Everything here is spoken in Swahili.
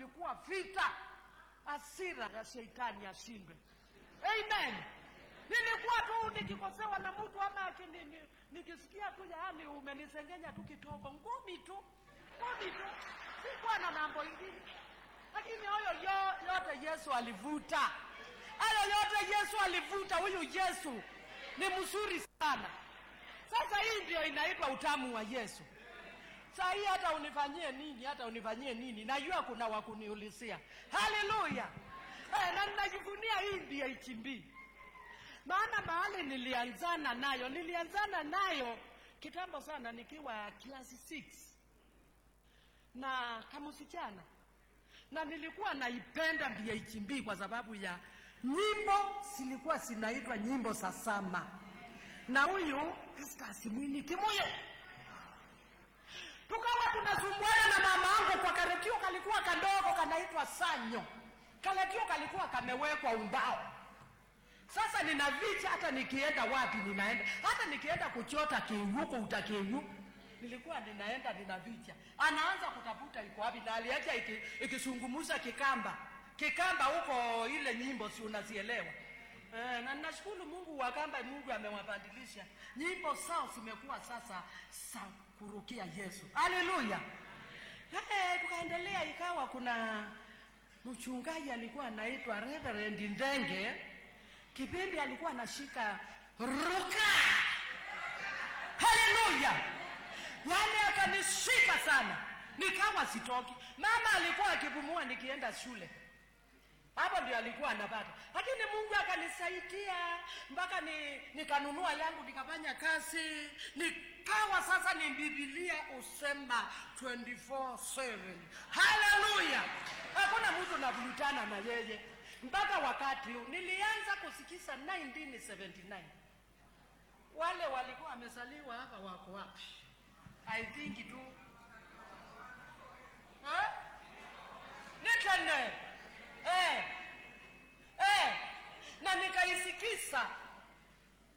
kulikuwa vita, hasira ya shetani ashindwe. Amen. Nilikuwa tu nikikosewa na mtu ama akini- ni- nikisikia tu yaani umenisengenya tu kidogo, ngumi tu, ngumi tu, sikuwa na mambo ingine. Lakini hayo yo- yote Yesu alivuta, hayo yote Yesu alivuta. Huyu Yesu ni mzuri sana. Sasa hii ndio inaitwa utamu wa Yesu. Saa hii hata unifanyie nini, hata unifanyie nini, najua kuna wakuniulizia. Haleluya! Eh, na ninajivunia hii ndio HB, maana mahali nilianzana nayo, nilianzana nayo kitambo sana nikiwa class 6 na kama msichana, na nilikuwa naipenda BHB kwa sababu ya nyimbo zilikuwa zinaitwa nyimbo za sama, na huyu Esther Mwini Kimuyo tukawa tunasumbuana na mama yangu kwa karekio kalikuwa kadogo kanaitwa sanyo karekio kalikuwa kamewekwa umbao sasa nina vicha hata nikienda wapi ninaenda hata nikienda kuchota kiuko utakiu nilikuwa ninaenda nina vicha anaanza kutafuta iko wapi na aliacha iki- ikisungumuza kikamba kikamba huko ile nyimbo si unazielewa Eh, na nashukuru Mungu wa kamba, Mungu amewabadilisha nyimbo zao zimekuwa sasa za kurukia Yesu. Haleluya! Eh, tukaendelea ikawa kuna mchungaji alikuwa anaitwa Reverend Ndenge, kipindi alikuwa anashika ruka. Haleluya! Yaani akanishika sana, nikawa sitoki. Mama alikuwa akipumua nikienda shule hapo ndio alikuwa anapata, lakini Mungu akanisaidia mpaka ni, nikanunua yangu nikafanya kazi, nikawa sasa ni Biblia usema 24/7. Haleluya! Hakuna mtu navutana na yeye mpaka wakati huu. Nilianza kusikiza 1979 wale walikuwa wamezaliwa hapa wako wapi? I think tu eh? Nitene eh, eh, na nikaisikisa